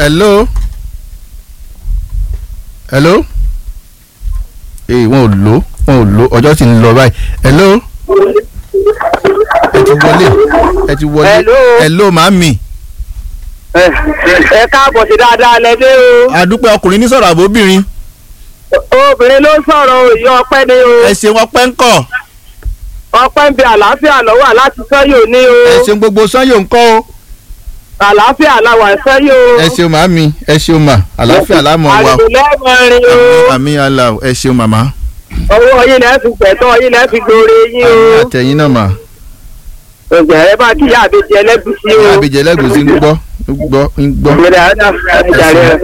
hello hello ee wọn ò lò wọn ò lò ọjọ́ sì ń lọ báyìí hello ẹ ti wọlé ẹ ti wọlé Hello. hello màámi ẹ káàbọ̀ sí dáadáa lẹ́dẹ́ o. adúpẹ́ ọkùnrin ní sọ̀rọ̀ àbóbìnrin obìnrin ló sọ̀rọ̀ òye ọpẹ́ ni o. ẹ ṣeun ọpẹ́ ń kọ̀ ọpẹ́ ń bẹ àlàáfíà lọ́wọ́ láti sẹ́yìn òní o. ẹ ṣeun gbogbo sanyò ń kọ́ o àlàáfíà làwà sẹ́yìn o. ẹ ṣeun màámi ẹ ṣeun mà àlàáfíà lámọ̀ wa àdìgbò lẹ́mọ̀rin o. àmì àlà ẹ ṣeun màmá owó yín lẹ́ fi gbẹ̀tọ́ yín lẹ́ fi gbòòrè yín o. àmì àtẹ̀yìn náà mà ọjà ẹ bá kíyà àbẹjẹ ẹlẹ́gùsí o. àbíjẹ lẹ́gùsí ń gbọ́ ń gbọ́ ń gbọ́ ìgbèrè àdá ẹ ìjàre ṣeun rẹ.